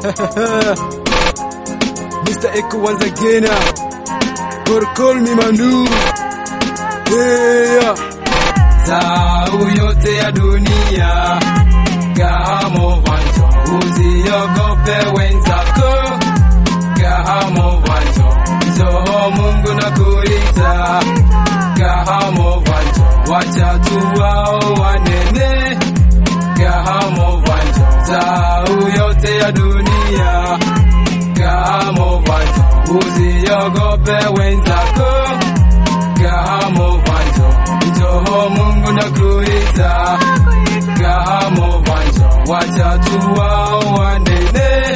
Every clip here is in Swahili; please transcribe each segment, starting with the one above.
Mr. Echo once again. Or call me Manu. Yeah. Zau yote ya dunia Kahamo vanjo Usiogope wenzako Kahamo vanjo Njoo Mungu na kuita Kahamo vanjo Wacha tu wao wanene Kahamo vanjo Zau yote ya dunia Kahamo vanjo Usiogope wenzako Kahamo vanjo Njoo Mungu na kuita Kahamo vanjo Wacha tu wao wanene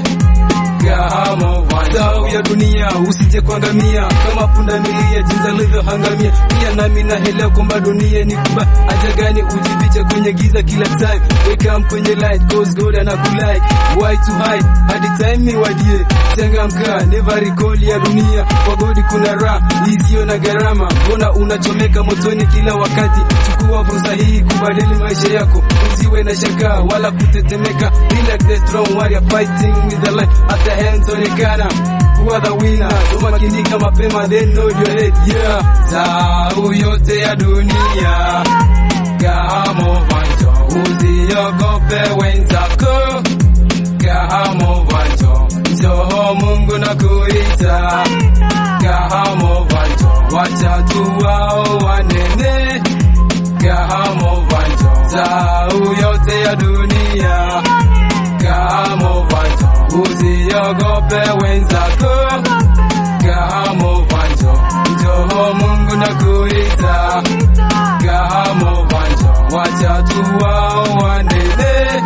Kahamo vanjo ya dunia usije kuangamia kama punda milia jinsi alivyohangamia pia nami naelewa kwamba dunia ni kubwa aja gani ujifiche kwenye giza kila time wake up kwenye light cause God anakulike why to hide hadi time iwadie changamka never recall ya dunia kwa God kuna raha isiyo na gharama mbona unachomeka motoni kila wakati chukua fursa hii kubadili maisha yako usiwe na shaka wala kutetemeka be like the strong warrior fighting with the light at the hands onekana kuwa the winner so makinika mapema then know your head yeah zau yote ya dunia Kahamo vanjo usiogope wenzako Kahamo vanjo njoo Mungu na kuita Kahamo vanjo wacha tu wao wanene Kahamo vanjo zau yote ya dunia Kahamo vanjo usiogope wenzako Kahamo vanjo njoo Mungu na kuita Kahamo vanjo wacha tu wao wanene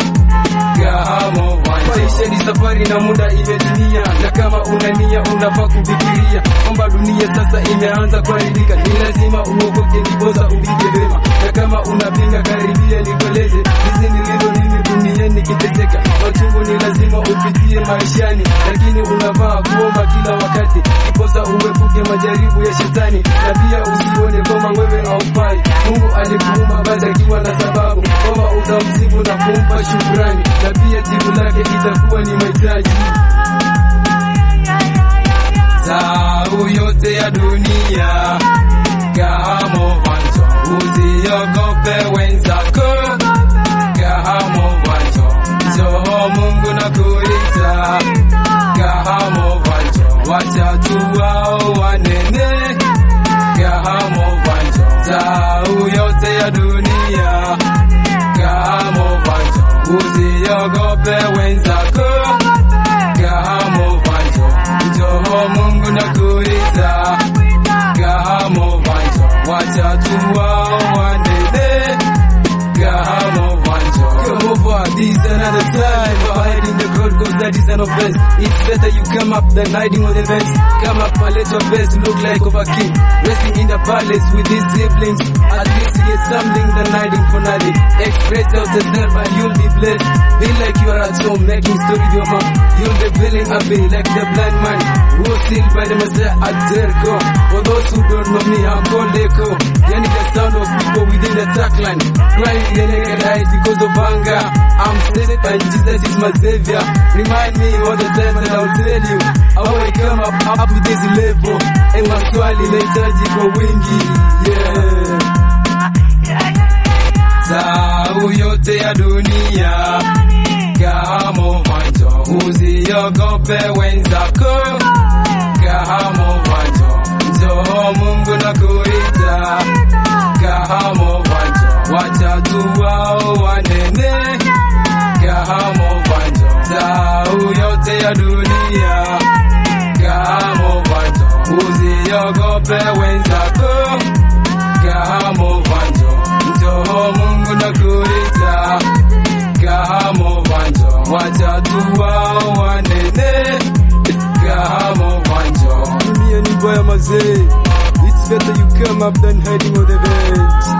Kahamo vanjo maisha ni safari na muda imetimia na kama una nia unafaa kufikiria kwamba dunia sasa imeanza kuharibika ni lazima uokoke ndiposa upige vema na kama unapinga karibia nikueleze hizi nilivyo mimi duniani kiteseka machungu ni lazima upitie maishani lakini unafaa kuomba kila wakati ndiposa uepuke majaribu ya shetani na pia usione kama wewe haufai Mungu alikuumba basi akiwa na sababu kwamba utamsifu na kumpa shukrani na pia jibu lake itakuwa ni mahitaji Zau yote ya dunia Kahamo vanjo Usiogope wenzako Kahamo vanjo Njoo Mungu na kuita Kahamo vanjo Wacha tu wao wanene Kahamo vanjo Zau yote ya dunia Kahamo vanjo Usiogope wenzako Kahamo vanjo Njoo Mungu na kuita Kahamo vanjo Wacha tu wao wanene Kahamo vanjo Come over this another time Hiding the gold cause that is an offense It's better you come up than hiding on the fence Come up and let your best look like of a king Resting in the palace with his siblings At least you get something than hiding for nothing Express yourself and you'll be blessed Be like you are at home making story with your mom You'll be feeling happy like the blind man Who was sealed by the Messiah at Jericho For those who don't know me I'm called Echo Yani the sound of people within the track line Crying in the naked eyes because of anger I'm saved and Jesus is my savior Remind me all the time and I'll tell you How I come up, up to this level And maswali nahitaji kwa wingi Yeah Zau yote ya dunia Kahamo vanjo Usiogope wenzako Kahamo vanjo Njoo Mungu na kuita Kahamo vanjo Wacha tu wao wanene Kahamo vanjo Zau yote ya dunia Kahamo vanjo Usiogope wenzako Kahamo vanjo Njoo Mungu na kuita Kahamo vanjo Wacha tu wao wanene Kahamo vanjo Dunia ni mbaya mazee. It's better you come up than hiding on the bench.